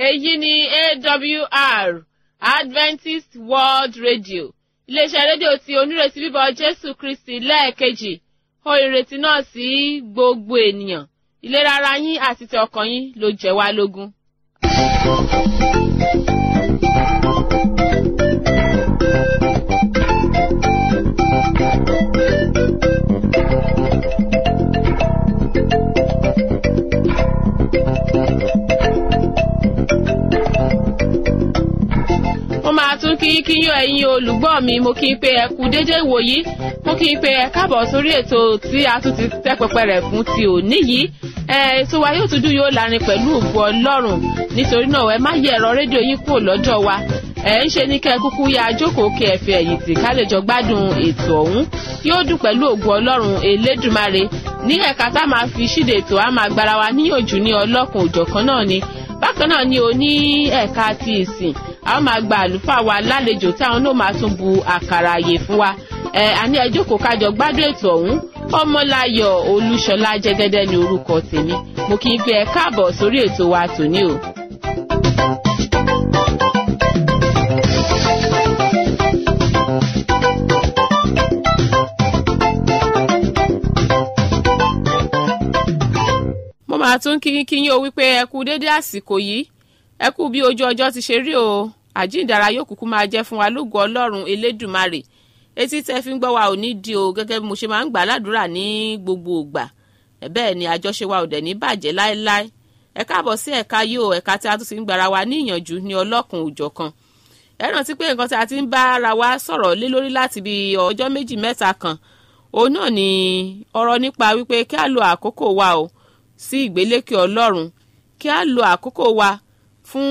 èyí ni awr adventist world radio iléeṣẹ́ rédíò tí onírètí bíbọ̀ jésù kristi lẹ́ẹ̀kejì ó ìrètí náà sí gbogbo ènìyàn ìlera ara yín àti ti ọkàn yín ló jẹ́ wá lógún. mo máa tún kí kí yín ẹ̀yin olùgbọ́ mi mo kí n pé ẹ kú dédé ìwòyí mo kí n pé ẹ káàbọ̀ sórí ètò tí a tún ti tẹ́ pẹpẹ rẹ̀ fún ti òní yìí ẹ ètò wa yóò tún dùn yóò lárin pẹ̀lú ògbó ọlọ́run nítorí náà ẹ má yẹ ẹ̀rọ rédíò yín kúrò lọ́jọ́ wa ẹ ń ṣe ní kẹ́ ẹ kúkú ya jókòó kí ẹ fi ẹ̀yìn tì ká lè jọ gbádùn ètò ọ̀hún yóò dùn pẹ̀lú ògbó ọlọ́run elédùmarè ní ẹ̀ka tá a máa fi ṣíde ètò a máa gbára wa níyànjú ní ọlọ́kùn òjọ̀kan náà ni bákan náà ni o ní ẹ̀ka ti ìsìn a ó máa gba àlùfáà wa lálejò táwọn náà máa tún bu àkàrà àyè fún wa ẹ àní ẹ jókòó kájọ gbádùn ètò ọ̀hún ọmọláyọ̀ olúṣọlá jẹ́gẹ́dẹ́ ní orúkọ tèmi mo kì í fi ẹ káàbọ̀ sórí ètò wa tòní o. mo máa tún kí kí yín o wípé ẹ kú dédé àsìkò yìí ẹ kú bí ojú ọjọ́ ti ṣe rí o àjíǹdàrà yóò kúkú máa jẹ́ fún wa lógo ọlọ́run elédùmarè etí tẹ́ fi ń gbọ́ wa ò ní di o gẹ́gẹ́ bí mo ṣe máa ń gbà ládùúrà ní gbogbo ìgbà bẹ́ẹ̀ ni àjọṣe wa ò dẹ̀ ní bàjẹ́ láéláé ẹ káàbọ̀ sí ẹ̀ka yìí o ẹ̀ka tí a tún ti ń gbára wa ní ìyànjú ní ọlọ́kùn òjọ̀kan ẹ rántí pé nǹkan tí a ti ń bá ara wa sọ̀rọ̀ lé lórí láti bí ọjọ́ méjì mẹ́ta kan òun náà ni ọ̀rọ̀ nípa wípé kí á lo àkókò wa o sí ìgbélékè ọlọ́run kí á lo àkókò wa fún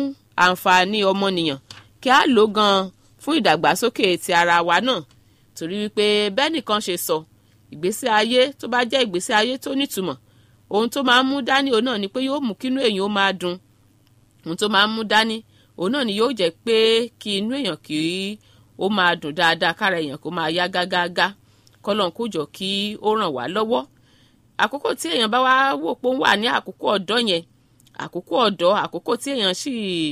àǹfààní ọmọnìyàn kí á lò gan fún ìdàgbàsókè ti ara wa náà torí wípé bẹ́ẹ̀ nìkan ṣe sọ ìgbésí ayé tó bá jẹ́ ìgbésí ayé tó nítumọ̀ ohun tó máa ń mú dání òun náà ni pé yóò mú kínú èèyàn ó máa dùn ohun tó máa ń mú dání òun náà ni yóò jẹ́ pé kí inú èèyàn kí ó máa dùn dáadáa kára èèyàn kó máa yá gágágá kọ́lọ́n kó jọ kí ó ràn wá lọ́wọ́ àkókò tí èèyàn bá wá wò pé ó wà ní àkókò ọ̀dọ́ yẹn àkókò ọ̀dọ́ àkókò tí èèyàn sì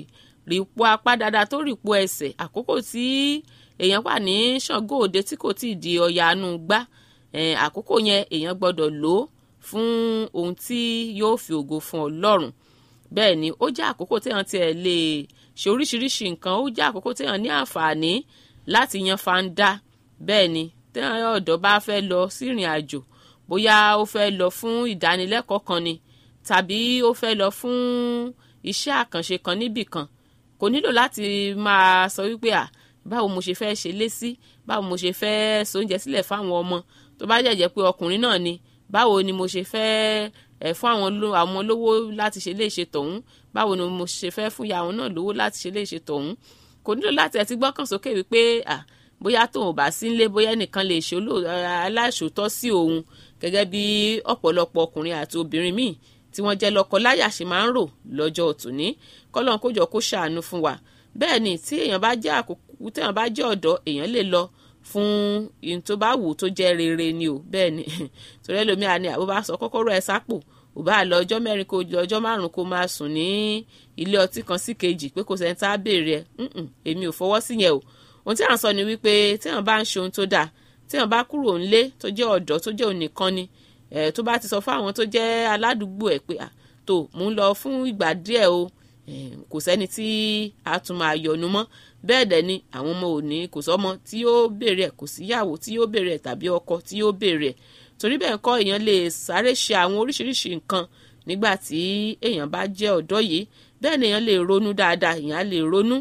rí po apá dáadáa tó rí po ẹsẹ̀ àkókò tí èèyàn wà ní ṣàngó òde tí kò tí ì di ọ̀yà àánú gbá àkókò yẹn èèyàn gbọ́dọ̀ lò ó fún ohun tí yóò fi ògo fún ọlọ́run bẹ́ẹ̀ ni ó jẹ́ àkókò téèyàn tiẹ̀ lè ṣe oríṣiríṣi nǹkan ó jẹ́ àkókò téèyàn ní àǹfààní láti yan fanda bẹ́ẹ̀ ni téèyàn ọ̀dọ́ bá fẹ́ lọ sí ìrìn àjò bóyá ó fẹ́ lọ fún ìdánilẹ́kọ̀ọ́ kan ni tàbí ó fẹ́ lọ fún iṣẹ́ àkànṣe kan níbì kan kò nílò láti máa sọ wípé à báwo mo ṣe fẹ́ ṣe lé sí báwo mo ṣe fẹ́ sóúnjẹ sílẹ̀ fáwọn ọmọ tó bá jẹ̀jẹ̀ pé ọkùnrin náà ni báwo ni mo ṣe fẹ́ ẹ̀ fún àwọn àwọn lówó láti ṣe léṣe tọ̀hún báwo ni mo ṣe fẹ́ fún ìyá àwọn náà lówó láti ṣe léṣe tọ̀hún kò nílò láti ẹ̀ ti gbọ́kàn sókè wípé à bóyá tóun ò bá sí nílé bóyá ẹnìkan lè ṣe aláìṣòótọ́ sí òun gẹ́gẹ́ bí ọ̀pọ̀lọpọ̀ ọkùnrin àti obìnrin míì tí wọ́n jẹ́ lọ́kọ láyà ṣe máa ń rò lọ́jọ́ òtúní kọ́lọ́n kójọ kó ṣàánú fún wa bẹ́ẹ̀ ni tí èèyàn bá jẹ́ àkókò tí èèyàn bá jẹ́ ọ̀dọ́ èèyàn lè lọ fún ihun tó bá wù tó jẹ́ rere ni o bẹ́ẹ̀ ni torí ẹlòmíà ni àbó bá sọ kọ́kọ́rọ́ ẹ sápò ò bá lọ ọjọ́ mẹ́rin kó lọ ọjọ́ márùn-ún kó máa sùn ní ilé ọtí kan sí kejì pé kò sẹ́ni tá a béèrè ẹ̀ èmi ò fọwọ́ sí yẹn o ohun tí à ń sọ ni wípé tí èèyàn bá ń ṣe ohun tó dáa tí èèyàn bá kúrò ńlé tó jẹ́ ọ̀dọ́ tó jẹ́ ònìkan ni ẹ̀ tó bá ti sọ fún àwọn tó jẹ́ aládùúgbò ẹ̀ pé tó mò ń lọ fún ìgbà díẹ̀ o kò sẹ́ni tí a tún máa yọnu mọ́ bẹ́ẹ̀ dẹ̀ ni àwọn ọmọ òní kò sọ́mọ tí yóò béèrè ẹ̀ kò síyàwó tí yóò béèrè ẹ̀ tàbí ọkọ tí yóò béèrè ẹ̀ torí bẹ́ẹ̀ kọ́ èèyàn lè sáré ṣe àwọn oríṣiríṣi nǹkan nígbà tí èèyàn bá jẹ́ ọ̀dọ́ yìí bẹ́ẹ̀ ni èèyàn lè ronú dáadáa èèyàn lè ronú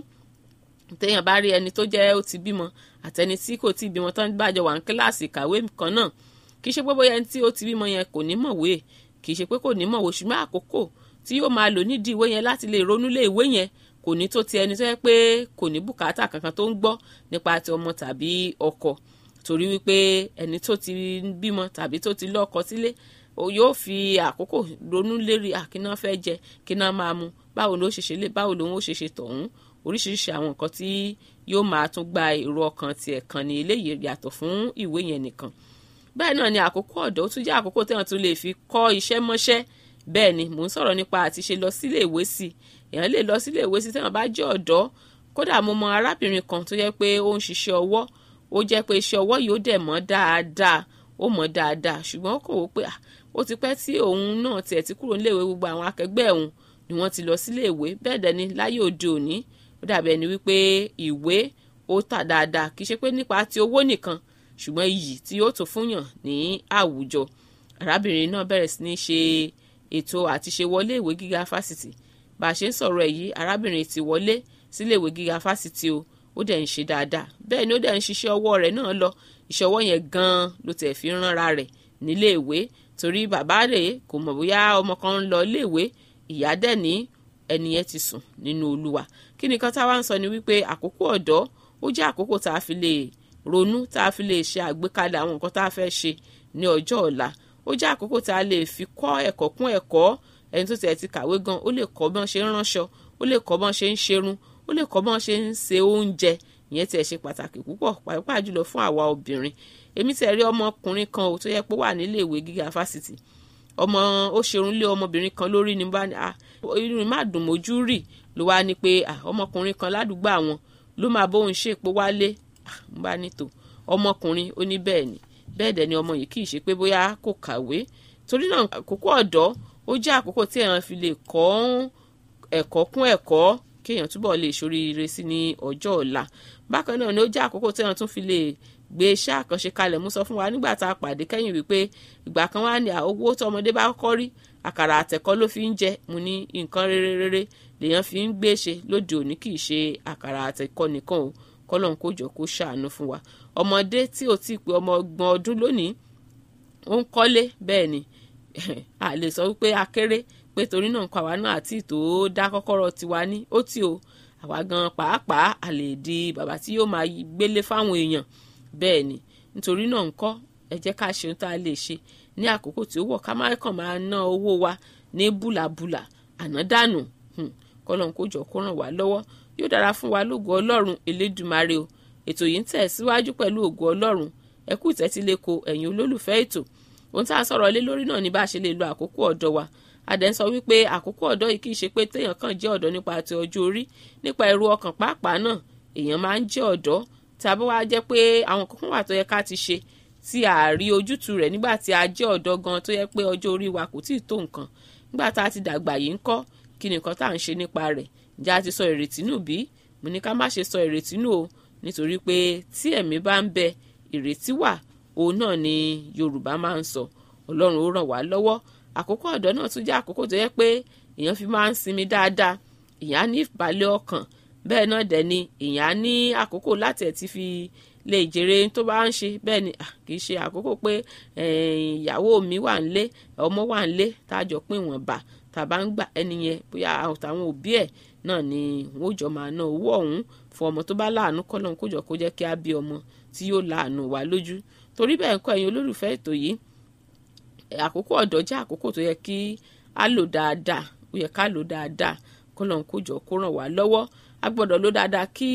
téèyàn bá rí ẹni tó jẹ́ ó ti bímọ àtẹni tí kò tí ì bímọ tán bá jọ wà ní kíláàsì kàwé kan náà kì í ṣe pé bóyá ẹni tí ó ti bímọ yẹn kò ní mọ̀wé kì í ṣe pé kò ní mọ̀wé ṣùgbọ́n àkókò tí yóò máa lò nídìí ìwé yẹn láti lè ronú lé ìwé yẹn kò ní tó ti ẹni tó yẹ pé kò ní bùkátà kankan tó ń gbọ́ nípa ti ọmọ tàbí ọkọ torí wípé ẹni tó ti bímọ tàbí tó ti lọ́kọ sílé yóò fi àkókò ronú lérí àkíná fẹ́ jẹ kíná máa mu báwo ló ṣe ṣe lé báwo lòun ó ṣe ṣe tọ̀hún oríṣiríṣi àwọn nǹkan tí yóò máa tún gba èrò ọkàn tiẹ̀ kan ní eléyìí yàtọ̀ fún ìwé yẹn nìkan bẹ́ẹ̀ náà ni àkókò ọ̀dọ́ ó tún jẹ́ àkókò téèyàn tún lè fi kọ́ iṣẹ́ mọ́ṣẹ́ bẹ́ẹ̀ ni mò ń sọ̀rọ̀ nípa àti ṣe lọ sílé ìwé sí èèyàn lè lọ sílé ìwé sí téèyàn bá jẹ́ ọ̀dọ́ kódà mo mọ arábìnrin kan tó yẹ pé ó ń ṣiṣẹ́ ọwọ́ ó jẹ́ pé iṣẹ́ ọwọ́ yìí ó dẹ̀ mọ́ dáadáa ó mọ̀ dáadáa ṣùgbọ́n kò wó pé ó ti pẹ́ tí òun náà tiẹ̀ ti kúrò níléèwé gbogbo àwọn akẹgbẹ́ òun ni wọ́n ti lọ sílé ìwé bẹ́ẹ̀ dẹ̀ ni láyé òde òní ó dàbí ẹni wípé ìwé ó tà dáadáa kì í ṣe pé nípa ti owó nìkan ṣùgbọ́n iyì tí yóò tó fúnyàn ní àwùjọ arábìnrin náà bẹ̀rẹ̀ sí ní ṣe ètò àti ṣe wọlé ìwé gíga fásitì bá a ṣe ń sọ̀rọ̀ ẹ̀ yìí arábìnrin ti wọlé sílé ìwé gíga fásitì o ó dẹ̀ ń ṣe dáadáa bẹ́ẹ̀ ni ó dẹ̀ ń ṣiṣẹ́ ọwọ́ rẹ̀ náà lọ iṣẹ́ ọwọ́ yẹn gan-an ló tẹ̀ fi ń ránra rẹ̀ nílé ìwé torí bàbá rẹ̀ kò mọ̀ bóyá ọmọ kan ń lọ ilé ìwé ìyá dẹ̀ ní ẹni yẹn ti sùn nínú olúwa kí ni kan táwa ń sọ ni wípé àkókò ọ̀dọ́ ó jẹ́ àkókò tá a fi lè ronú tá a fi lè ṣe àgbékalẹ̀ àwọn nǹkan tá a fẹ́ ṣe ní ọjọ́ ọ̀la ó jẹ́ àkókò tá a lè fi kọ́ ẹ̀kọ́ kún ẹ̀kọ́ ẹni tó tiẹ̀ ti kàwé gan ó lè kọ́ bọ́n ṣe ń ránṣọ ó lè kọ́ bọ́n ṣe ń ṣerun ó lè kọ́ bọ́n ṣe ń se oúnjẹ ìyẹn tiẹ̀ ṣe pàtàkì púpọ̀ pàápàá jùlọ fún àwa obìnrin èmi tiẹ̀ rí ọmọkùnrin kan ò tó yẹ pé wà nílé ìwé gíga fásitì ọmọ ó ṣerun lé ọmọbìnrin kan lórí ni bá ní ah irun má dùn mójú rì ló wá ní pé ah ọmọkùnrin kan ládùúgbò àwọn ló máa bóun ṣe èpo wálé ah ń bá nítò ọmọkùnrin ó ní bẹ́ẹ̀ ni bẹ́ẹ̀ dẹ̀ ni ọmọ yìí kì í ṣe pé bóyá kò kàwé torí náà àkókò ọ̀dọ́ ó jẹ́ àkókò tí èèyàn fi lè kọ́ ẹ̀kọ́ kún ẹ̀kọ́ kéèyàn túbọ̀ lè ṣoríire sí ní ọjọ́ ọ̀la bákan náà ni ó jẹ́ àkókò tí èèyàn tún fi lè gbé iṣẹ́ àkànṣe kalẹ̀ mú sọ fún wa nígbà tá a pàdé kẹ́yìn wípé ìgbà kan wá ní owó tó ọmọdé bá kọ́ rí àkàrà àtẹ̀kọ́ ló fi ń jẹ mo ní nǹkan rere rere lèèyàn fi ń gbé ṣe lóde òní kì í ṣe àkàrà àtẹ̀kọ́ nìkan o kọ́lọ́n kó jọ kó ṣàánú fún wa ọmọdé tí ò tí ì pé ọmọ ọgbọ̀n ọdún lónìí ó ń kọ́lé bẹ́ẹ̀ ni a lè sọ wípé akéré pé torí náà nǹkan àwa náà àti ìtò dá kọ́kọ́rọ́ tiwa ní ó tí o àwa gan pàápàá a lè di bàbá tí yóò máa gbélé fáwọn èèyàn bẹ́ẹ̀ ni nítorí náà ńkọ́ ẹ jẹ́ ká ṣe ohun tá a lè ṣe ní àkókò tí ó wọ̀ ká má kàn máa ná owó wa ní búlàbúlà ànádànù kọ́lọ́n kó jọ kó ràn wá lọ́wọ́ yóò dára fún wa lógo ọlọ́run elédùmarè o ètò yìí ń tẹ̀ síwájú pẹ̀lú ògo ọlọ́run ẹ kú ìtẹ́tíléko ẹ̀yin olólùfẹ́ ètò ohun tá a sọ̀rọ̀ lé lórí náà ni bá a ṣe lè lo àkókò ọ̀dọ́ wa adẹ̀ ń sọ wípé àkókò ọ̀dọ́ yìí kì í ṣe pé téèyàn kàn jẹ́ ọ̀dọ́ nípa ti ọjọ́ orí nípa èrò ọkàn pàápàá náà èèyàn máa ń jẹ́ ọ̀dọ́ tàbí wàá jẹ́ pé àwọn kankan wà tó yẹ ká ti ṣe tí a rí ojútùú rẹ̀ nígbà tí a jẹ́ ọ̀dọ́ gan tó yẹ pé ọjọ́ orí wa kò tíì tó nǹkan nígbà tá a ti dàgbà yìí ń kọ́ kí ni nǹkan tá à ń ṣe nípa rẹ̀ ǹjẹ́ a ti sọ ìrètí nù bí mo ní ká má ṣe sọ ìrètí nù o nítorí pé tí ẹ̀mí bá ń bẹ ìrètí wà òun náà ni Yorùbá máa ń sọ Ọlọ́run ó ràn wá lọ́wọ́ àkókò ọ̀dọ́ náà tún jẹ́ àkókò tó yẹ pé èèyàn fi máa ń sinmi dáadáa èèyàn á ní ìbàlẹ̀ ọkàn bẹ́ẹ̀ náà dẹ̀ ni èèyàn á ní àkókò láti ẹ̀ ti fi lè jèrè tó bá ń ṣe bẹ́ẹ̀ ni kì í ṣe àkókò pé ìyàwó mi wà ń lé ọmọ wà ń lé tájọ pín wọn bà tàbá ń gbà ẹni yẹn bóyá àtàwọn òbí ẹ̀ náà ni wọ́n jọ máa ná owó ọ̀hún fún ọmọ tó bá láàánú kọ́lọ́n kójọ kó jẹ́ kí á bí ọmọ tí yóò láàánú wá lójú torí bẹ́ẹ̀ ń kọ́ ẹ̀yin olólùfẹ́ ètò yìí àkókò ọ̀dọ́ jẹ́ àkókò tó yẹ kí á lò dáadáa ó yẹ ká lò dáadáa kọ́lọ́n kójọ kó ràn wá lọ́wọ́ a gbọ́dọ̀ lò dáadáa kí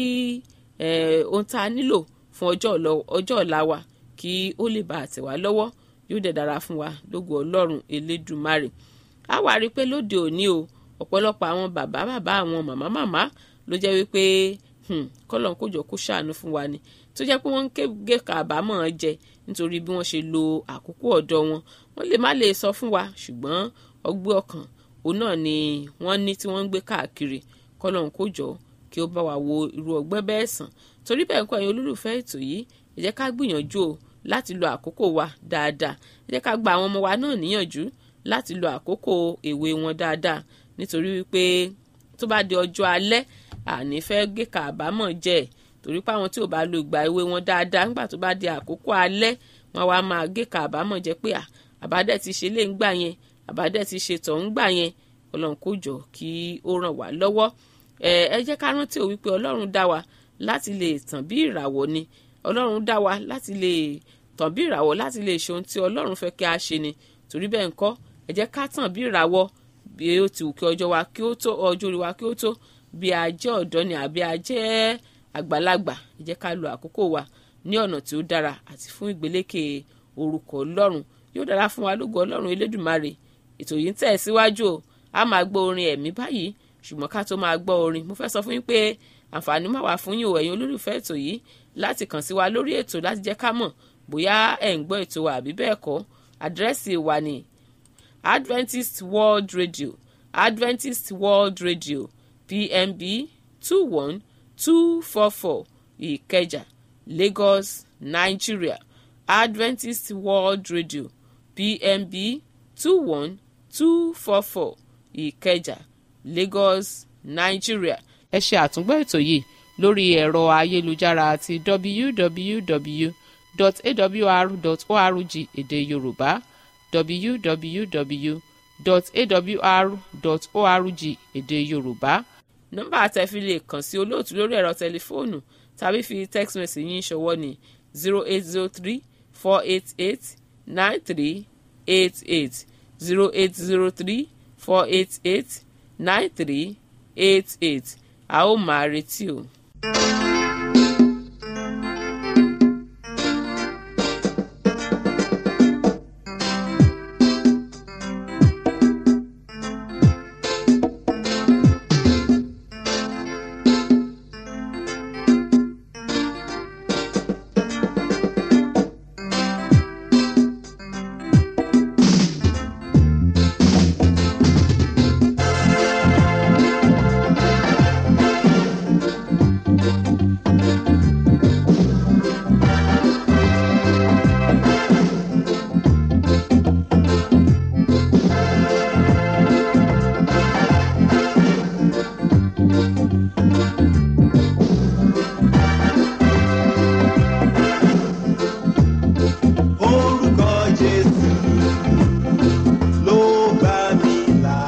ohun tá a nílò fún ọjọ́ ọ̀la wa kí ó lè bá àtẹ̀ wá lọ́wọ́ yóò dẹ̀ dára fún wa lógo ọlọ́run elédùmarè a wá rí i pé lóde òní o ọ̀pọ̀lọpọ̀ àwọn bàbá bàbá àwọn màmá màmá ló jẹ́ wípé kọ́lọ́n kójọ kó ṣàánú fún wa ni tó jẹ́ pé wọ́n ń ké kàbámọ̀ jẹ nítorí bí wọ́n ṣe lo àkókò ọ̀dọ́ wọn wọ́n lè má lè sọ fún wa ṣùgbọ́n ọgbẹ́ ọkàn òun náà ni wọ́n ní tí wọ́n ń gbé káàkiri kọ́lọ́n kójọ kí ó bá wa wo irú ọgbẹ́ bẹ́ẹ̀ sàn torí bẹ́ẹ̀ kọ́ ẹ̀yin olólùfẹ́ ètò yìí ẹ jẹ́ ká gbìyànjú o láti lo àkókò wa dáadáa ẹ jẹ́ ká gba àwọn ọmọ wa náà níyànjú láti lo àkókò èwe wọn dáadáa nítorí wípé tó bá di ọjọ́ alẹ́ àní fẹ́ gé kàbámọ̀ jẹ torí pé àwọn tí ò bá lo ìgbà èwe wọn dáadáa nígbà tó bá di àkókò alẹ́ wọn wá máa gé kàbámọ̀ jẹ pé àbádẹ́ ti ṣe lé ń gbà yẹn àbádẹ́ ti ṣe tọ̀ ń gbà yẹn ọlọ́run kó jọ kí ó ràn wá lọ́wọ́ ẹ jẹ́ ká rántí ò wípé ọlọ́run dá wa láti lè tàn bí ìràwọ̀ ni ọlọ́run dá wa láti lè tàn bí ìràwọ̀ láti lè ṣe ohun tí ọlọ́run fẹ́ kí a ṣe ni torí bẹ́ẹ̀ ńkọ́ ẹ jẹ́ ká tàn bí ìràwọ̀ bí ó ti wù kí ọjọ́ wa kí ó tó ọjọ́ orí wa kí ó tó bí a jẹ́ ọ̀dọ́ ni àbí a jẹ́ àgbàlagbà ẹ jẹ́ ká lo àkókò wa ní ọ̀nà tí ó dára àti fún ìgbélékè orúkọ ọlọ́run yóò dára fún wa lógo ọlọ́run elédùmarè ètò yìí ń tẹ̀ síwájú o a máa gbọ́ orin ẹ̀mí báyìí ṣùgbọ́n ká tó máa gbọ́ orin mo fẹ́ sọ fún yín pé àǹfààní máa wà fún yín o ẹ̀yin olólùfẹ́ ètò yìí láti kàn sí wa lórí ètò láti jẹ́ ká mọ̀ bóyá ẹ̀ ń gbọ́ ètò wa àbí bẹ́ẹ̀ kọ́ àdírẹ́sì wa ni Adventist World Radio Adventist World Radio PMB two one two four four Ìkẹjà Lagos Nigeria Adventist World Radio PMB two one two four four Ìkẹjà Lagos Nigeria. ẹ ṣe àtúngbọ́ ètò yìí lórí ẹ̀rọ ayélujára àti www.awr.org èdè Yorùbá www.awr.org èdè Yorùbá nọ́mbà àtẹ̀fi lè kàn sí olóòtú lórí ẹ̀rọ tẹlifóònù tàbí fi text message yín ṣọwọ́ ní zero eight zero three four eight eight nine three eight eight zero eight zero three four eight eight nine three eight eight a ó máa retí o. Orúkọ Jésù ló gbà mí là.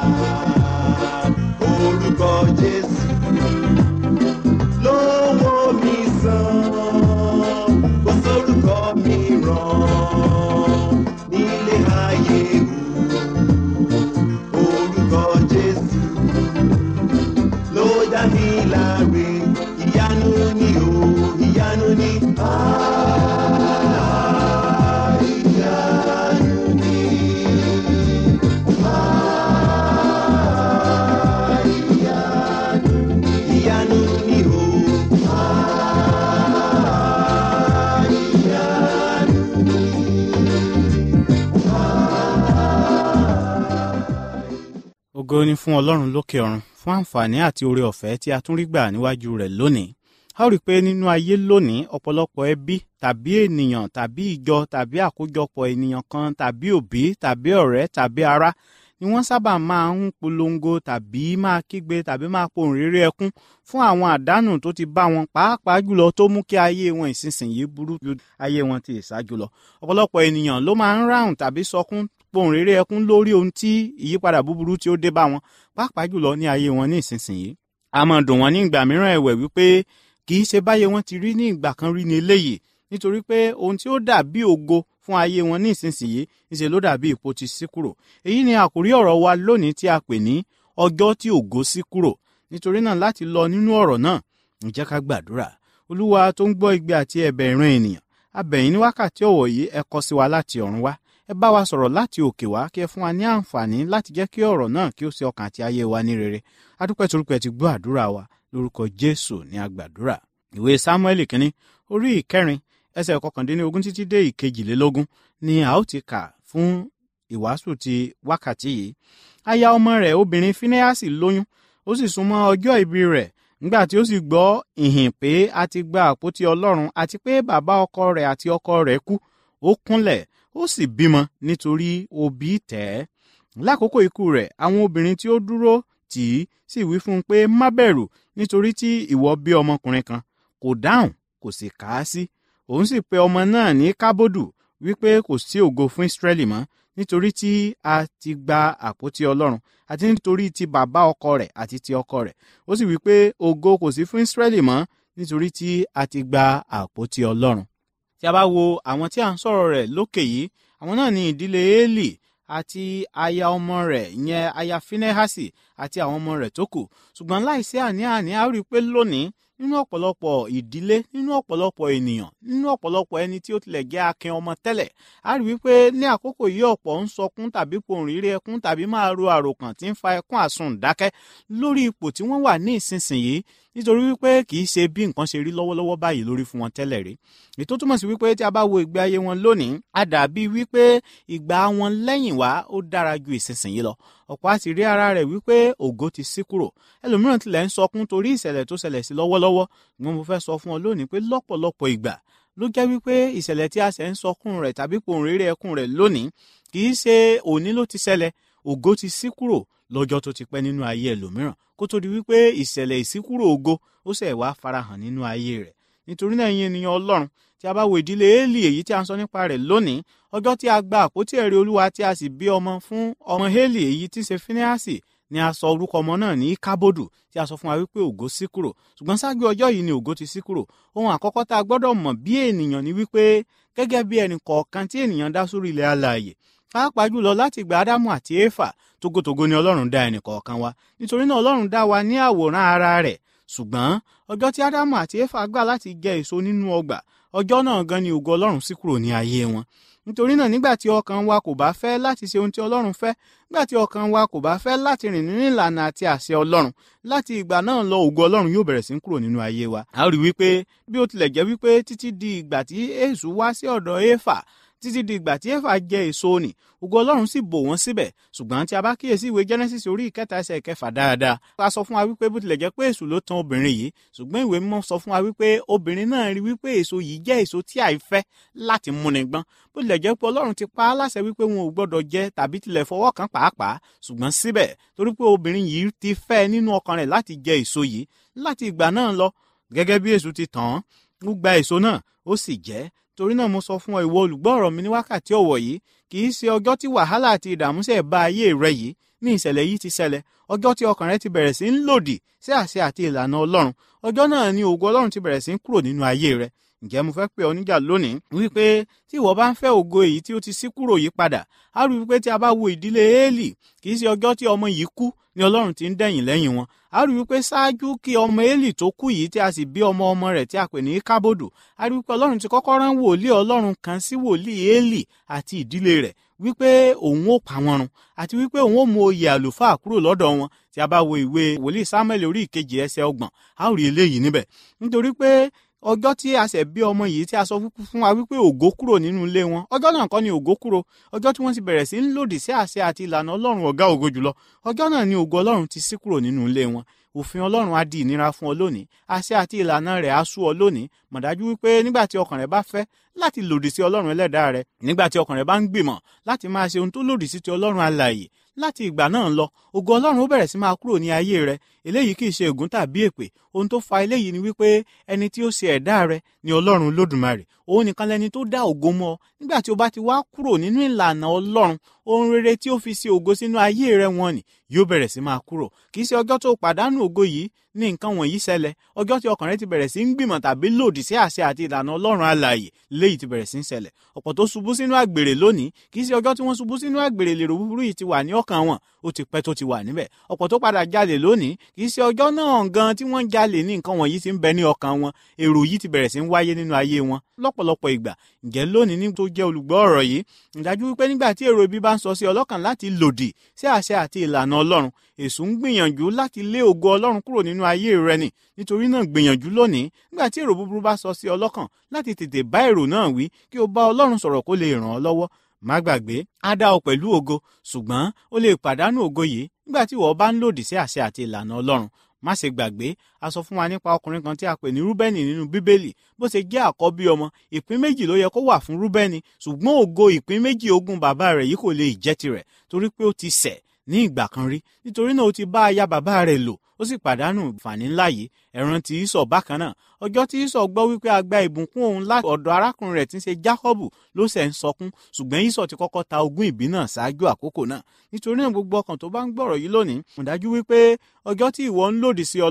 Orúkọ Jésù ló wò mí sàn. Kò sórúkọ mìíràn nílé ayé o. Orúkọ Jésù ló dá mi láre. Ìyanu ni o, ìyanu ni. Ah, ìyanu ni. Ah, ìyanu ni. Ìyanu ni o. Ah, ìyanu ni. ògo ni fún ọlọ́run lókè ọ̀run fún àǹfààní àti oore ọ̀fẹ́ tí a tún rí gbà níwájú rẹ̀ lónìí a ó rí i pé nínú ayé lónìí ọ̀pọ̀lọpọ̀ ẹbí tàbí ènìyàn tàbí ìjọ tàbí àkójọpọ̀ ènìyàn kan tàbí òbí tàbí ọ̀rẹ́ tàbí ará ni wọ́n sábà máa ń polongo tàbí máa kígbe tàbí máa pohùn réré ẹkún fún àwọn àdánù tó ti bá wọn pàápàá jùlọ tó mú kí ayé wọn ìsinsìnyí burú ju ayé wọn ti ìṣáájú lọ ọ̀pọ̀lọpọ̀ ènìyàn ló máa ń ráhùn tàbí sọkún pohùn réré ẹkún lórí ohun tí ìyípadà búburú tí ó dé bá wọn pàápàá jùlọ ní ayé wọn ní ìsinsìnyí a máa dùn wọn ní ìgbà mìíràn ẹ̀wẹ̀ wípé kì í ṣe báyé wọn ti rí ní ìgbà kan rí ní eléyìí nítorí pé ohun tí ó dàbí ògo fún ayé wọn ní ìsinsìnyí níṣe ló dàbí ipò ti sí kúrò èyí ni àkórí ọ̀rọ̀ wa lónìí tí a pè ní ọjọ́ tí ògo sí kúrò nítorí náà láti lọ nínú ọ̀rọ̀ náà ǹjẹ́ ká gbàdúrà olúwa tó ń gbọ́ igbe àti ẹ̀bẹ̀ ìran ènìyàn abẹ̀yìn ní wákàtí ọ̀wọ̀ yìí ẹ kọ sí wa láti ọ̀run wá ẹ bá wa sọ̀rọ̀ láti òkè wá kí ẹ fún wa ní àǹfààní láti jẹ́ kí ọ̀rọ̀ náà kí ó ṣe ọkàn àti ayé wa ní rere adúpẹ́ torúpẹ́ ti gbọ́ àdúrà wa lórúkọ jésù ní agbàdúrà ìwé sámúẹ́lì kínní orí ìkẹrin ẹsẹ̀ kọkàndínlógún títí dé ìkejìlélógún ni a ó ti kà fún ìwàásù ti wákàtí yìí aya ọmọ rẹ̀ obìnrin fínéásì lóyún ó sì súnmọ́ ọjọ́ ìbí rẹ̀ nígbà tí ó sì gbọ́ ìhìn pé a ti gba àpótí ọlọ́run àti pé bàbá ọkọ rẹ̀ àti ọkọ rẹ̀ kú ó kúnlẹ̀ ó sì bímọ nítorí òbí tẹ̀ ẹ́ lákòókò ikú rẹ̀ àwọn obìnrin tí ó dúró tì í sì wí fún un pé má bẹ̀rù nítorí tí ìwọ bí ọmọkùnrin kan kò dáhùn kò sì kà á sí òun sì pe ọmọ náà ní kábòdù wípé kò sí ògo fún ìsírẹ́lì mọ́ nítorí tí a ti gba àpótí ọlọ́run àti nítorí ti bàbá ọkọ rẹ̀ àti ti ọkọ rẹ̀ ó sì wípé ògo kò sí fún ìsírẹ́lì mọ́ nítorí tí a ti gba àpótí ọlọ́run tí a bá wo àwọn tí a ń sọ̀rọ̀ rẹ̀ lókè yìí àwọn náà ní ìdílé eli àti aya ọmọ rẹ̀ ìyẹn aya finehasi àti àwọn ọmọ rẹ̀ tó kù ṣùgbọ́n láìsí àní-àní a rí i pé lónìí nínú ọ̀pọ̀lọpọ̀ ìdílé nínú ọ̀pọ̀lọpọ̀ ènìyàn nínú ọ̀pọ̀lọpọ̀ ẹni tí ó tilẹ̀ jẹ́ akin ọmọ tẹ́lẹ̀ a rí wípé ní àkókò yìí ọ̀pọ̀ ń sọkún tàbí pohùnréré ẹkún tàbí máa ro àròkàn tí ń fa ẹkún àsundàkẹ́ lórí ipò tí wọ́n wà ní ìsinsìnyí nítorí wípé kì í ṣe bí nǹkan ṣe rí lọ́wọ́lọ́wọ́ báyìí lórí fún wọn tẹ́lẹ̀ rí ètò túmọ̀ sí wípé tí a bá wo ìgbé ayé wọn lónìí a dàbí wípé ìgbà wọn lẹ́yìn wá ó dára ju ìsinsìnyí lọ ọ̀pọ̀ àti rí ara rẹ̀ wípé ògo ti sí kúrò ẹlòmíràn tilẹ̀ ń sọkún torí ìṣẹ̀lẹ̀ tó ṣẹlẹ̀ sí lọ́wọ́lọ́wọ́ ṣùgbọ́n mo fẹ́ sọ fún ọ lónìí pé lọ́pọ̀lọpọ̀ ìgbà ló jẹ́ wípé ìṣẹ̀lẹ̀ tí a ṣẹ̀ ń sọkún rẹ̀ tàbí pohùnréré ẹkún rẹ̀ lónìí kì í ṣe òní ló ti ṣẹlẹ̀ ògo ti sí kúrò lọ́jọ́ tó ti pẹ́ nínú ayé ẹlòmíràn kó tó di wípé ìṣẹ̀lẹ̀ ìsíkúrò ògo ó ṣẹ̀ wá farahàn nínú ayé rẹ̀ nítorí náà yín ènìyàn ọlọ́run tí a bá wo ìdílé éèlì èyí tí a ń sọ nípa rẹ̀ lónìí ọjọ́ tí a gba àpótí ẹ̀rí olúwa tí a sì bí ọmọ fún ọmọ éèlì èyí tí ń ṣe fíníàsì ni a sọ orúkọ ọmọ náà ní kábòdù tí a sọ fún wa wípé ògo sí kúrò ṣùgbọ́n ṣáájú ọjọ́ yìí ni ògo ti sí kúrò ohun àkọ́kọ́ tá a gbọ́dọ̀ mọ̀ bí ènìyàn ni wípé gẹ́gẹ́ bí ẹnì kọ̀ọ̀kan tí ènìyàn dá sórí ilẹ̀ alààyè pàápàá jùlọ láti ìgbà ádámù àti éfà tógótógó ni ọlọ́run dá ẹnì kọ̀ọ̀kan wa nítorí náà ọlọ́run dá wa ní àwòrán ara rẹ̀ ṣùgbọ́n ọjọ́ tí ádámù àti éfà gbà láti jẹ èso nínú ọgbà ọjọ́ náà gan ni ògo ọlọ́run sí kúrò ní ayé wọn nítorí náà nígbà tí ọkàn wa kò bá fẹ́ láti ṣe ohun tí ọlọ́run fẹ́ nígbà tí ọkàn wa kò bá fẹ́ láti rìn nínú ìlànà àti àṣẹ ọlọ́run láti ìgbà náà lọ ògo ọlọ́run yóò bẹ̀rẹ̀ sí kúrò nínú ayé wa. a rí wípé bí ó tilẹ̀ jẹ́ wípé títí di ìgbà tí èṣù wá sí ọ̀dọ̀ éfà títí di ìgbà tí éfà jẹ èso nì ògo ọlọ́run sì bò wọ́n síbẹ̀ ṣùgbọ́n tí a bá kíyèsí ìwé genesis orí ìkẹta ẹsẹ̀ ìkẹfà dáadáa a sọ fún wa wípé bó tilẹ̀ jẹ́ pé èṣù ló tan obìnrin yìí ṣùgbọ́n ìwé mímọ́ sọ fún wa wípé obìnrin náà rí wípé èso yìí jẹ́ èso tí àìfẹ́ láti múni gbọ́n bó tilẹ̀ jẹ́ pé ọlọ́run ti pa á láṣẹ wípé wọn ò gbọ́dọ̀ jẹ tàbí tilẹ̀ fọwọ́ kan pàápàá ṣùgbọ́n síbẹ̀ torí pé obìnrin yìí ti fẹ́ nínú ọkàn rẹ̀ láti jẹ èso yìí láti ìgbà náà lọ gẹ́gẹ́ bí èṣù ti tàn án ó gba èso náà ó sì jẹ́ torí náà mo sọ fún ọ ìwọ olùgbọ́ ọ̀rọ̀ mi ní wákàtí ọ̀wọ̀ yìí kì í ṣe ọjọ́ tí wàhálà àti ìdààmú ṣe bá ayé rẹ yìí ní ìṣẹ̀lẹ̀ yìí ti ṣẹlẹ̀ ọjọ́ tí ọkàn rẹ ti bẹ̀rẹ̀ sí ń lòdì sí àṣẹ àti ìlànà ọlọ́run ọjọ́ náà ni ògo ọlọ́run ti bẹ̀rẹ̀ sí ń kúrò nínú ayé rẹ ǹjẹ́ mo fẹ́ pè ọ níjà lónìí wípé tí ìwọ bá ń fẹ́ ògo èyí tí ó ti sí kúrò yìí padà á rí wípé tí a bá wo ìdílé éèlì kì í ṣe ọjọ́ tí ọmọ yìí kú ni ọlọ́run ti ń dẹ̀yìn lẹ́yìn wọn a rí wípé ṣáájú kí ọmọ éèlì tó kú yìí tí a sì bí ọmọ ọmọ rẹ̀ tí a pè ní kábòdù a rí wípé ọlọ́run ti kọ́kọ́ rán wòlíì ọlọ́run kan sí wòlíì éèlì àti ìdílé rẹ̀ wípé òun ó pa wọn run àti wípé òun ó mú oyè àlùfáà kúrò lọ́dọ̀ wọn tí a bá wo ìwé wòlíì samuel orí ìkejì ẹsẹ̀ ọgbọ̀n a ó rí eléyìí níbẹ̀ nítorí pé ọjọ́ tí a ṣẹ̀ bí ọmọ yìí tí a sọ fún wa wípé ògo kúrò nínú ilé wọn ọjọ́ náà kọ́ ni ògo kúrò ọjọ́ tí wọ́n ti bẹ̀rẹ̀ sí ń lòdì sí àṣẹ àti ìlànà ọlọ́run ọ̀gá ògo jùlọ ọjọ́ náà ni ògo ọlọ́run ti sí kúrò nínú ilé wọn òfin ọlọ́run á di ìnira fún ọ lónìí àṣẹ àti ìlànà rẹ̀ á sú ọ lónìí mọ̀dájú wípé nígbà tí ọkàn rẹ bá fẹ́ láti lòdì sí ọlọ́run ẹlẹ́dàá rẹ nígbà tí ọkàn rẹ bá ń gbìmọ̀ láti máa ṣe ohun tó lòdì sí ti ọlọ́run alààyè láti ìgbà náà lọ ògo ọlọ́run ó bẹ̀rẹ̀ sí máa kúrò ní ayé rẹ eléyìí kì í ṣe ègún tàbí èpè ohun tó fa eléyìí ni wípé ẹni tí ó ṣe ẹ̀dá rẹ ni ọlọ́run lódùmarè òun nìkan lẹni tó dá ògo mọ́ ọ nígbà tí o bá ti wá kúrò nínú ìlànà ọlọ́run ohun rere tí ó fi ṣe ògo sínú ayé rẹ wọn ni yóò bẹ̀rẹ̀ sí máa kúrò kì í ṣe ọjọ́ tó pàdánù ògo yìí ní nǹkan wọ̀nyí ṣẹlẹ̀ ọjọ́ tí ọkàn rẹ ti bẹ̀rẹ̀ sí ń gbìmọ̀ tàbí lòdì sí àṣẹ àti ìlànà ọlọ́run alààyè léyìí ti bẹ̀rẹ̀ sí ń ṣẹlẹ̀ ọ̀pọ̀ tó ṣubú sínú àgbèrè lónìí kì í ṣe ọjọ́ tí wọ́n ṣubú sínú àgbèrè lèrò búburú yìí ti wà ní ọkàn wọn ó ti pẹ́ tó ti wà níbẹ̀ ọ̀pọ̀ tó padà jalè lónìí kì í ṣe ọjọ́ náà gan tí wọ́n jalè ní nǹkan wọ̀nyí ti ń bẹ ní ọkàn wọn èrò yìí ti bẹ̀rẹ̀ sí ń wáyé nínú ayé wọn lọ́pọ̀lọpọ̀ ìgbà ǹjẹ́ lónìí ní tó jẹ́ olùgbọ́ ọ̀rọ̀ yìí ìdájú wípé nígbà tí èrò ibi bá ń sọ sí ọlọ́kàn láti lòdì sí àṣẹ àti ìlànà ọlọ́run èṣù ń gbìyànjú láti lé ògo ọlọ́run kúrò nínú ayé rẹ nì nítorí náà gbìyànjú lónìí nígbà tí èrò búburú bá sọ sí ọlọ́kàn láti tètè bá èrò náà wí kí o bá ọlọ́run sọ̀rọ̀ kó lè ràn ọ́ lọ́wọ́ má gbàgbé á dá ọ pẹ̀lú ògo ṣùgbọ́n ó lè pàdánù ògo yìí nígbà tí ìwọ bá ń lòdì sí àṣẹ àti ìlànà ọlọ́run má ṣe gbàgbé a sọ fún wa nípa ọkùnrin kan tí a pè ní rúbẹ́nì nínú bíbélì bó ṣe jẹ́ àkọ́bí ọmọ ìpín méjì ló yẹ kó wà fún rúbẹ́nì ṣùgbọ́n ògo ìpín méjì ogún bàbá rẹ̀ yìí kò lè jẹ́ tirẹ̀ torí pé ó ti ṣẹ̀ ní ìgbà kan rí nítorí náà ó ti bá aya bàbá rẹ̀ lò ó sì pàdánù ìfàní ńlá yìí ẹ̀ràn tí ìsọ̀ bákan náà ọjọ́ tí ìsọ̀ gbọ́ wípé a gba ìbùkún òun láti ọ̀dọ̀ arákùnrin rẹ̀ tí ń ṣe jákọ́bù ló ṣẹ̀ ń sọkún ṣùgbọ́n ìsọ̀ ti kọ́kọ́ ta ogún ìbí náà ṣáájú àkókò náà nítorí náà gbogbo ọkàn tó bá ń gbọ́rọ̀ yìí lónìí mo dájú wípé ọjọ́ tí ìwọ ń lòdì sí ọlọ́run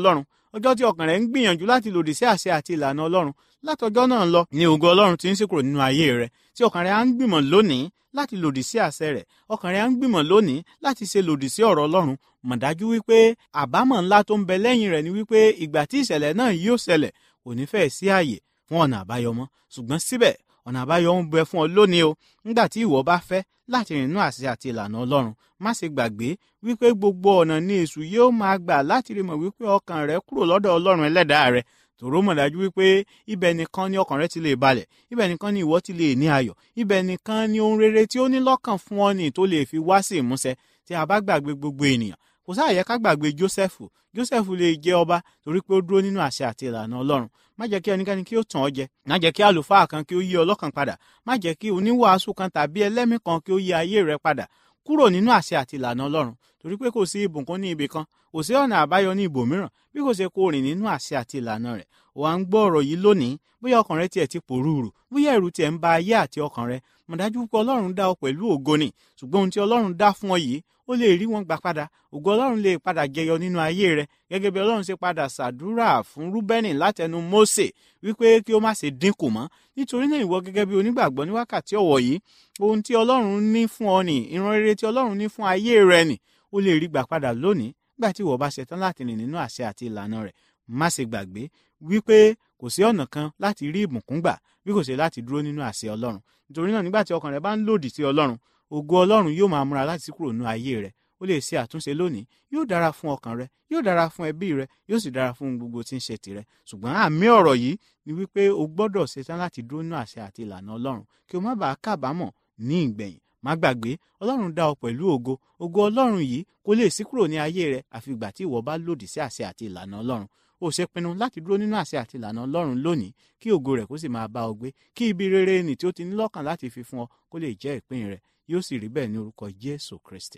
ọjọ́ tí ọkàn rẹ̀ ń gbìyànjú láti lòdì sí àṣẹ àti ìlànà ọlọ́run látọjọ́ náà lọ ni ògo ọlọ́run ti ń ṣèkúrò nínú ayé rẹ̀ tí ọkàn rẹ̀ á ń gbìmọ̀ lónìí láti lòdì sí àṣẹ rẹ̀ ọkàn rẹ̀ á ń gbìmọ̀ lónìí láti ṣe lòdì sí ọ̀rọ̀ ọlọ́run mọ̀ dájú wípé àbámọ̀ ńlá tó ń bẹ lẹ́yìn rẹ̀ ni wípé ìgbà tí ìṣẹ̀lẹ̀ náà yóò ṣẹlẹ̀ kò ní fẹ́ẹ̀ sí àyè fún ọ̀nà àbáyọ mọ́ ṣùgbọ́n síbẹ̀ ọ̀nà àbáyọ ń bẹ fún ọ lónìí o nígbà tí ìwọ bá fẹ́ láti rìn nínú àṣẹ àti ìlànà ọlọ́run má ṣe gbàgbé wípé gbogbo ọ̀nà ni èṣù yóò máa gbà láti rí mọ̀ wípé ọkàn rẹ kúrò lọ́dọ̀ ọlọ́run ẹlẹ́dàá rẹ tòró mọ̀ dájú wípé ibẹ̀ nìkan ni ọkàn rẹ ti lè balẹ̀ ibẹ̀ nìkan ni ìwọ ti lè ní ayọ̀ ibẹ̀ nìkan ni ohun rere tí ó ní lọ́kàn fún ọ ní tó lè fi wá sí ìmúṣẹ tí a bá gbàgbé gbogbo ènìyàn kò sáà yẹ ká gbàgbé jósẹ́fù jósẹ́fù lè jẹ́ ọba torí pé ó dúró nínú àṣẹ àti ìlànà ọlọ́run má jẹ́ kí ẹnikẹ́ni kí ó tàn ọ́ jẹ má jẹ́ kí àlùfáà kan kí ó yí ọlọ́kàn padà má jẹ́ kí oníwàásù kan tàbí ẹlẹ́mì kan kí ó yí ayé rẹ padà kúrò nínú àṣẹ àti ìlànà ọlọ́run torí pé kò sí ìbùkún ní ibì kan kò sí ọ̀nà àbáyọ ní ibòmíràn bí kò ṣe kó rìn nínú àṣẹ àti ìlànà rẹ̀ ò à ń gbọ́ ọ̀rọ̀ yìí lónìí bóyá ọkàn rẹ tiẹ̀ ti pòrúurù bóyá ẹ̀rù tiẹ̀ ń ba ayé àti ọkàn rẹ mọ̀ dájú pé ọlọ́run dá ọ pẹ̀lú ògo ni ṣùgbọ́n ohun tí ọlọ́run dá fún ọ yìí ó lè rí wọn gbà padà ògo ọlọ́run lè padà jẹyọ nínú ayé rẹ gẹ́gẹ́ bí ọlọ́run ṣe padà ṣàdúrà fún rúbẹ́nì látẹnu mósè wípé kí ó má ṣe dínkù mọ́ nítorí náà ìwọ gẹ́gẹ́ bí onígbàgbọ́ ní wákàtí ọ̀wọ̀ yìí ohun tí ọlọ́run ní fún ọ nì ìran rere tí ọlọ́run ní fún ayé rẹ nì ó lè rí gbà padà lónìí nígbà tí ìwọ bá ṣetán láti rìn nínú àṣẹ àti ìlànà rẹ̀ má ṣe gbàgbé wípé kò sí ọ̀nà kan láti rí ìbùkún gbà bí kò ṣe láti dúró nínú àṣẹ ọlọ́run nítorí náà nígbà tí ọkàn rẹ bá ń lòdì sí ọlọ́run ògo ọlọ́run yóò máa múra láti kúrò nínú ayé rẹ ó lè ṣe àtúnṣe lónìí yóò dára fún ọkàn rẹ yóò dára fún ẹbí rẹ yóò sì dára fún gbogbo tí ń ṣe tìrẹ ṣùgbọ́n àmì ọ̀rọ̀ yìí ni wípé o gbọ́dọ̀ ṣetán láti dúró nínú àṣẹ àti ìlànà ọlọ́run kí o má bàa kábàámọ̀ ní ìgbẹ̀yìn má gbàgbé ọlọ́run dá ọ pẹ̀lú ògo ògo ọlọ́run yìí kò lè sí kúrò ní ayé rẹ àfi ìgbà tí ìwọ bá lòdì sí àṣẹ àti ìlànà ọlọ́run ó ṣe pinnu láti dúró nínú àṣẹ àti ìlànà ọlọ́run lónìí kí ògo rẹ̀ kó sì máa bá ọ gbé kí ibi rere nì tí ó ti ní lọ́kàn láti fi fún ọ kó lè jẹ́ ìpín rẹ̀ yóò sì rí bẹ́ẹ̀ ní orúkọ jésù kristi.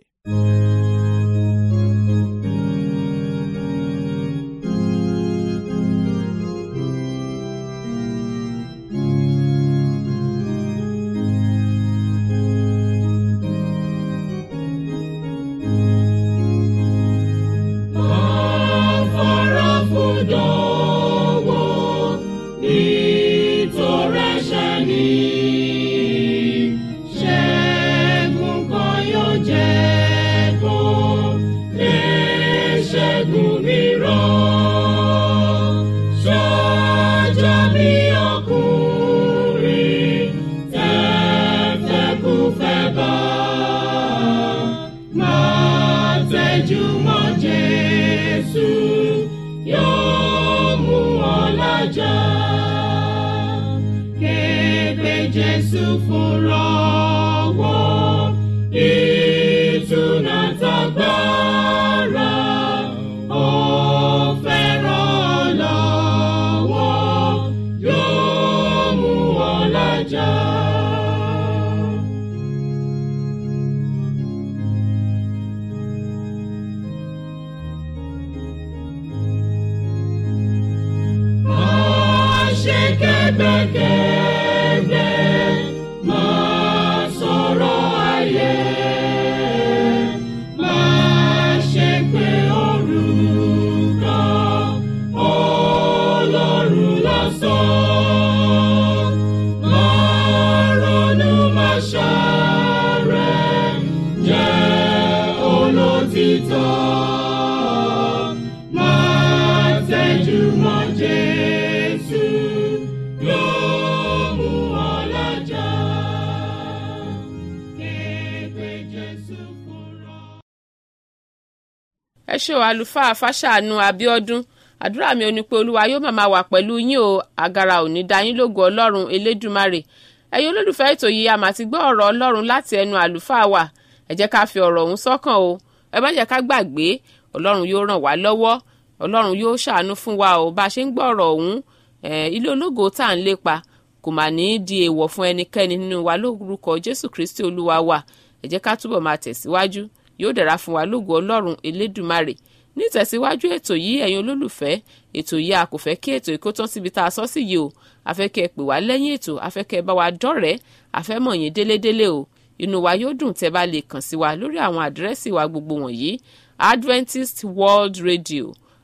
ẹ ṣé o àlùfáà fàṣàánú abiodun àdúrà mi ò ní pé olúwa yóò máa wà pẹ̀lú yín o àgàrà ò ní dá yín lógo ọlọ́run elédùmarè ẹ̀yin olólùfẹ́ ètò yìí a máa ti gbọ́ ọ̀rọ̀ ọlọ́run láti ẹnu àlùfáà wa ẹ jẹ́ ká fi ọ̀rọ̀ ọ̀hún sọ́kàn o ẹ má jẹ́ ká gbàgbé ọlọ́run yóò ràn wá lọ́wọ́ ọlọ́run yóò ṣàánú fún wa o bá a ṣe ń gbọ́ ọ̀rọ̀ ọ̀hún ilé ológo tá à ń lépa kò mà ní í di èèwọ̀ fún ẹnikẹ́ni nínú wa lórúkọ jésù kristi olúwa wa ẹ jẹ́ ká túbọ̀ máa tẹ̀síwájú yóò dára fún wa lógo ọlọ́run elédùmarè ní ìtẹ̀síwájú ètò yìí ẹ̀yin olólùfẹ́ ètò yìí a kò fẹ́ kí ètò ìkó tán síbi tá a sọ sí yìí o a fẹ́ kẹ́ ẹ pè wá lẹ́yìn ètò a fẹ́ kẹ́ ẹ bá wa dọ́rẹ̀ẹ́ a fẹ́ mọ̀ yín délédélé o inú wa yóò dùn tẹ́ bá lè kàn sí wa lórí àwọn àdírẹ́sì wa gbogbo wọ̀nyí Adventist World Radio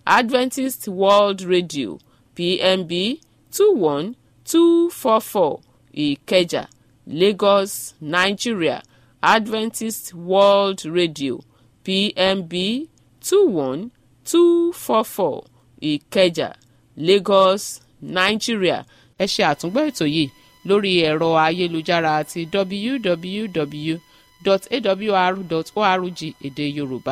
adventist world radio pmb two one two four four ìkẹjà lagos nigeria adventist world radio pmb two one two four four ìkẹjà lagos nigeria ẹ ṣe àtúngbọ́ ètò yìí lórí ẹ̀rọ ayélujára àti www.awr.org èdè yorùbá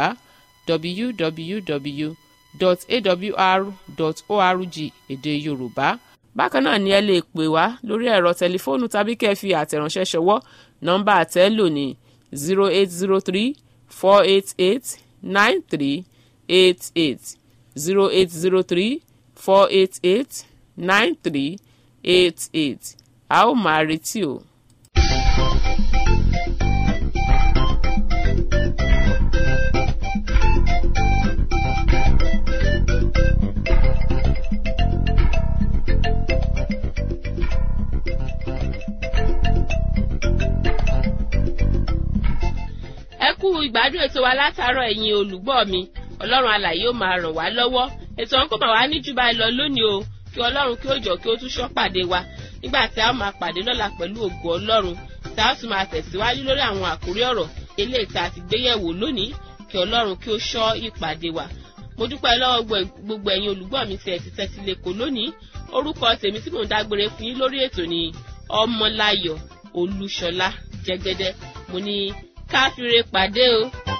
www.awr.org èdè yorùbá bákan náà ni ẹ lè pè wá lórí ẹ̀rọ tẹlifóònù tàbí kẹ́ ẹ fi àtẹ̀ránṣẹ́ ṣọwọ́ nọ́mbà àtẹ́lò ní zero eight zero three four eight eight nine three eight eight zero eight zero three four eight eight nine three eight eight a ó máa retí o. ẹ kú ìgbádùn ètò wa látàárọ̀ ẹ̀yin olùgbọ́ mi ọlọ́run alàyè ó máa ràn wá lọ́wọ́ ètò ọ̀hún kò máa wá ní jù báyìí lọ lónìí o kí ọlọ́run kí ó jọ kí ó tún ṣọ́ pàdé wa nígbà tí a ó máa pàdé lọ́la pẹ̀lú ògo ọlọ́run tí a ó sì máa tẹ̀síwájú lórí àwọn àkórí ọ̀rọ̀ eléyìí tá a ti gbé yẹ̀wò lónìí kí ọlọ́run kí ó ṣọ́ ìpàdé wa mo dúpẹ́ lọ́wọ́ gbogbo ẹ̀yin olùgbọ́ mi tí ẹ ti tẹ́tí lẹ́kọ̀ọ́ lónìí orúkọ tèmi tí mò ń dágbére fún yín lórí ètò ni ọmọláyọ̀ olúṣọlá jẹ́gẹ́dẹ́ mo ní káfíńre pàdé o.